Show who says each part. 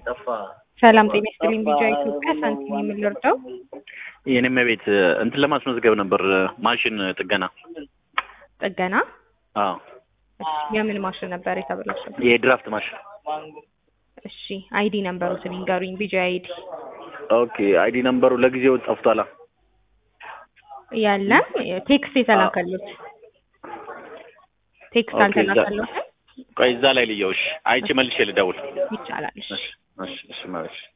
Speaker 1: ጠፋ።
Speaker 2: ሰላም ጤና ይስጥልኝ። ቢጃ ኢትዮጵያ ሳንቲም የምንወርደው
Speaker 1: የኔም ቤት እንትን ለማስመዝገብ ነበር ማሽን ጥገና።
Speaker 2: ጥገና
Speaker 1: አዎ
Speaker 2: የምን ማሽን ነበር የተበላሸው?
Speaker 1: የድራፍት ማሽን።
Speaker 2: እሺ አይዲ ነምበሩትን ይንገሩኝ። ቢጃ አይዲ
Speaker 1: ኦኬ አይዲ ነምበሩ ለጊዜው ጠፍቷላ።
Speaker 2: ያለን ቴክስት የተላከሉት ቴክስት
Speaker 1: ኦኬ፣
Speaker 2: አልተላከሉትም።
Speaker 1: ቆይ እዛ ላይ ልየውሽ አይቼ መልሼ ልደውል።
Speaker 2: ይቻላል። እሺ
Speaker 1: እሺ እሺ እሺ ማለት